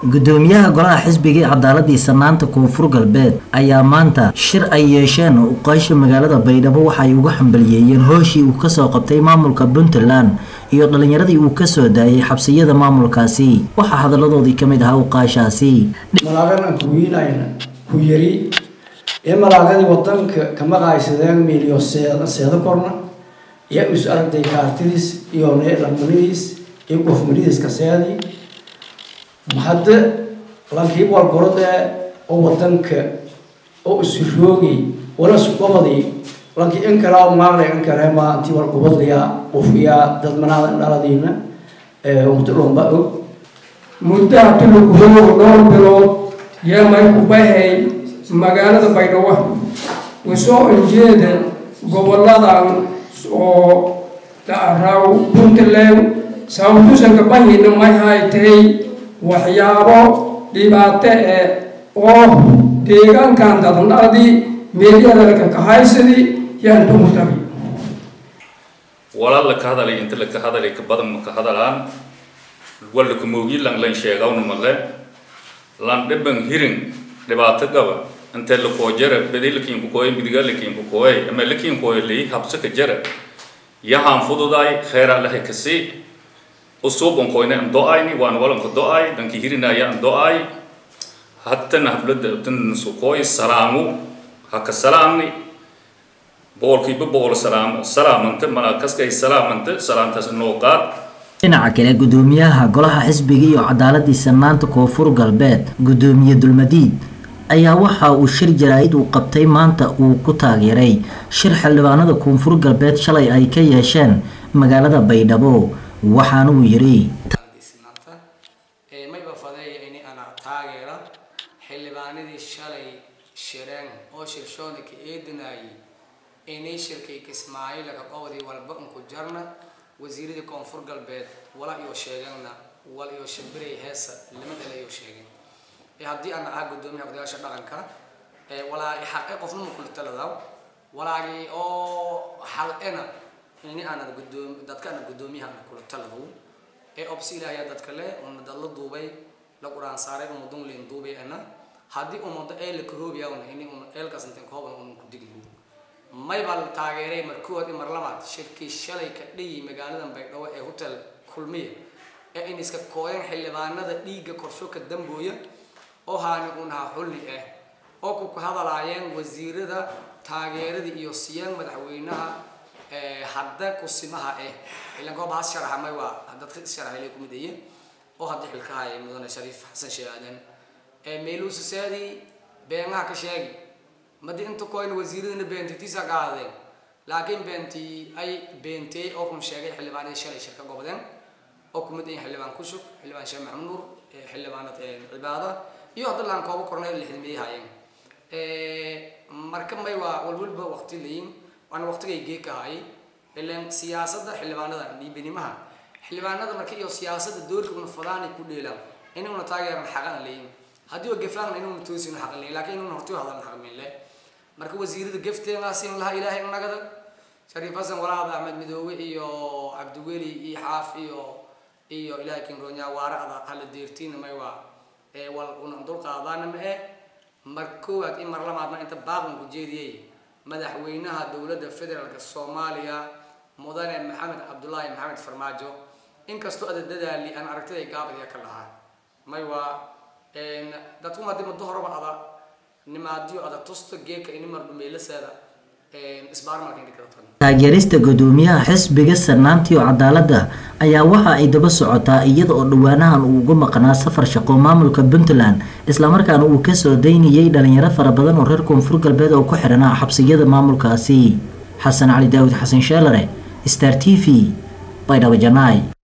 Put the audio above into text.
gudoomiyaha golaha xisbiga ee cadaaladii sanaanta koonfur galbeed ayaa maanta shir ay yeesheen uqaysha magaalada baydhabo waxaay uga xambaliyeeyeen hooshii uu kasoo qabtay maamulka puntland iyo dhalinyaradii uu kasoo daayay xabsiyada maamulkaasi waxaa hadaladoodii kamid ahaa uqaashaasi malaagan ku wiinayna ku yari ee malaagadii wadanka kama qaaysadeen miiliyo seedo korna iyo is aragtay kaartidiis iyo lamanidiis iyo gofmanidiis kaseedii hadde lankii walgorode oo wadanka oo isroogay wala sugobadii lankii inkalaa maaqlay inkareema intii walgobadliya ufiyaa dadmanaada dhaladiina umtulomba og muddaha tuluguhow dhowr bilood yeemay ku bahay magaalada baydhabo usoo injeeda goboladan oo raw puntland sababtusanka bahina may hay tahay waxyaabo dhibaato e oo deegaankan dadandhadii meelyadalka kahaysadii yaan dumutabi walaal laka hadalay inta laka hadalay ka badan maka hadalaan walla kumoogi lang lan sheegawna male lan dhiban hirin dhibaato gaba intee lakoo jara bedi lakiinku kooye midiga lakiinku kooye ama lakiin kooye lii habso ka jara yahaan fududaay kheyraa lahay kasii usuuban koyne an do-ayni waan walanka do-ay danki hirinaya an do-ay hattana hablada abtan sukooy salaamu haka salaamni boqolkiiba boqol salaamo salaamanta malaa kaskay salaamanta salaamtaas noo qaad dhinaca kale gudoomiyaha golaha xisbiga iyo cadaaladii sanaanta koonfur galbeed gudoomiye dulmadiid ayaa waxa uu shir jaraa-id uu qabtay maanta uu ku taageeray shir xildhibaanada koonfur galbeed shalay ay ka yeesheen magaalada baydhabo waxaana uu yiri mayba fadeeya ini ana taageera xildhibaanadii shalay shireen oo shirshoona ka eedinayay inay shirkay kismaayo laga qowdii walba unku jarna wasiiradii koonfur galbeed wala iyo sheegeenna wal iyo shimbirey heesa lama dhale iyo sheegeen haddii aan ahaa gudoomiyaha odayaasha dhaqanka walaagi xaqe qofna ma kula taladaw walaagi oo xalena ini aanad gudoom dadka ana gudoomiyaha ana kula taladaw ee obsi ilaahay dadka le una dadla duubay la quraan saaray ummadun leen duubay ana haddii ummado ee la karoobiyawna ini una eelkaas intaan kooban una ku digli may baa la taageeray markood mar labaad shirkii shalay ka dhiyi magaaladan baydhabo ee hotel kulmiya ee in iska kooyan xildhibaanada dhiigga korsho ka dambooya oo haani unaha xulli ah oo ku ka hadalaayeen wasiirada taageerada iyo siyaan madaxweynaha hadda kusimaha ah ilan goob has sharaxa may waa dadka sharaxay ku midaye oo hadda xilka haya mudane shariif xasan sheeh aadan meeluusa saadi beenaha ka sheegi madi inta koyna wasiiradana beentitiisa qaadeen laakiin beentii ay beentay oo kun sheegay xildhibaanadii shalay shirka gobodeen oo ku mid yihiin xildhibaan kushug xildhibaan sheekh maxamed nuur xildhibaanad cibaada iyo hadda laan kooba kornay lixdameeyay haayeen marka may waa walwalba waqti layin waana waqtigay geeka hayay ilan siyaasadda xildhibaanada dhiibinimaha xildhibaanada marka iyo siyaasadda doorka una fadaanay ku dheelaan inuuna taageeran xaqana layin haddii oo gafaanna inuuna toosina xaqan layin laakiin inuuna hortiyo hadalna xaqmin leh marka wasiirada gafteenaasin lahaa ilaahay nagada shariif xasan walaada axmed midoobe iyo cabdiweli iyo xaaf iyo iyo ilaahay kinronya waara ada hala deertiina may waa wal una dulqaadaana ma eh mar koowaad in mar labaadna inta baaqan ku jeediyey madaxweynaha dowladda federaalka soomaaliya mudane maxamed cabdulaahi maxamed farmaajo inkastoo ada dadaali aan aragtida gaabadiya ka lahaa may waa dadku hadii muddo horeba ada nimaadiyo ada tusto geeka ini mar dhumeelaseeda taageerista gudoomiyaha xisbiga sanaantii oo cadaaladda ayaa waxa ay daba socotaa iyada oo dhawaanahan uu uga maqnaa safar shaqo maamulka puntland islamarkaana uu kasoo daynayay dhalinyaro fara badan oo reer koonfur galbeed oo ku xihanaa xabsiyada maamulkaasi xasan cali daawud xasan sheelare star t v baydhabo janaay